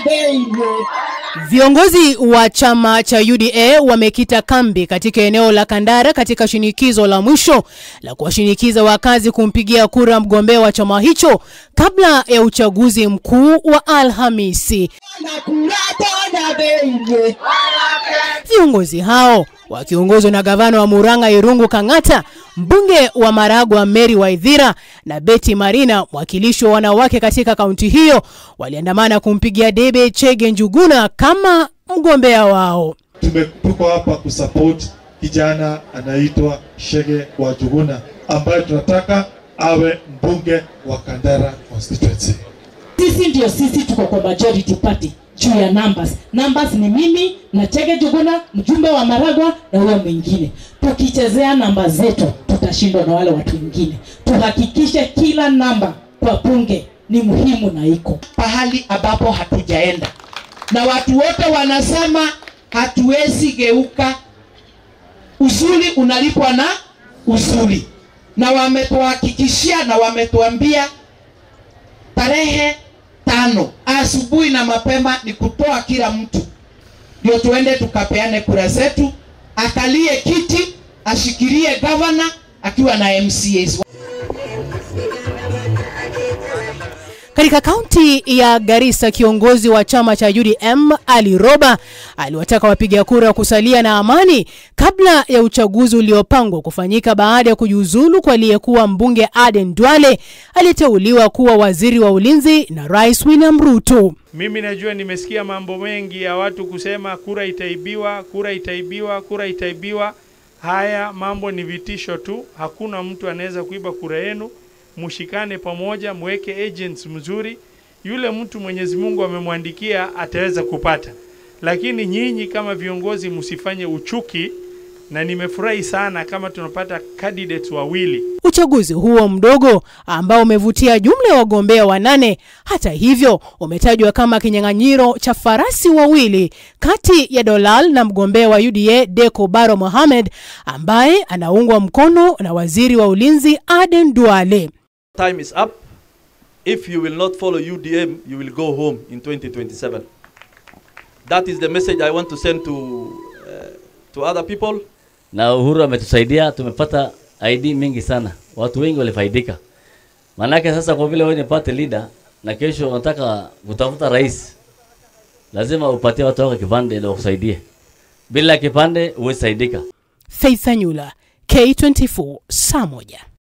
Viongozi wa chama cha UDA wamekita kambi katika eneo la Kandara katika shinikizo la mwisho la kuwashinikiza wakazi kumpigia kura mgombea wa chama hicho kabla ya uchaguzi mkuu wa Alhamisi. Viongozi hao wakiongozwa na gavana wa Murang'a Irungu Kang'ata, mbunge wa Maragwa Mary Waithira na Betty Marina, mwakilishi wa wanawake katika kaunti hiyo, waliandamana kumpigia debe Chege Njuguna kama mgombea wao. Tume- tuko hapa kusupport kijana anaitwa Shege wa Juguna ambaye tunataka awe mbunge wa Kandara constituency. Sisi ndio sisi tuko kwa majority party juu ya numbers. Numbers ni mimi na Chege Juguna, mjumbe wa Maragwa na huyo mwingine. Tukichezea namba zetu tutashindwa na wale watu wengine. Tuhakikishe kila namba kwa bunge ni muhimu na iko pahali ambapo hatujaenda, na watu wote wanasema hatuwezi geuka. Usuli unalipwa na usuli, na wametuhakikishia na wametuambia tarehe tano asubuhi na mapema ni kutoa kila mtu, ndio tuende tukapeane kura zetu, akalie kiti, ashikilie gavana akiwa na MCAs. Katika kaunti ya Garissa, kiongozi wa chama cha UDM Ali Roba aliwataka wapiga kura kusalia na amani kabla ya uchaguzi uliopangwa kufanyika baada ya kujiuzulu kwa aliyekuwa mbunge Aden Duale aliyeteuliwa kuwa waziri wa ulinzi na Rais William Ruto. Mimi najua nimesikia mambo mengi ya watu kusema kura itaibiwa, kura itaibiwa, kura itaibiwa. Haya mambo ni vitisho tu, hakuna mtu anaweza kuiba kura yenu. Mushikane pamoja, mweke agents mzuri. Yule mtu Mwenyezi Mungu amemwandikia ataweza kupata, lakini nyinyi kama viongozi msifanye uchuki, na nimefurahi sana kama tunapata candidates wawili Uchaguzi huo mdogo ambao umevutia jumla ya wagombea wanane, hata hivyo, umetajwa kama kinyang'anyiro cha farasi wawili kati ya Dolal na mgombea wa UDA Deko Baro Mohamed ambaye anaungwa mkono na waziri wa ulinzi Aden Duale. time is up. If you will not follow UDM, you will go home in 2027. That is the message I want to send to uh, to other people. na Uhuru ametusaidia, tumepata ID mingi sana, watu wengi walifaidika. Maanake sasa kwa vile wewe ni party leader na kesho unataka kutafuta rais, lazima upatie watu wako kipande ndio wakusaidie. Bila kipande huwezi saidika. Faith Anyula, K24, saa moja.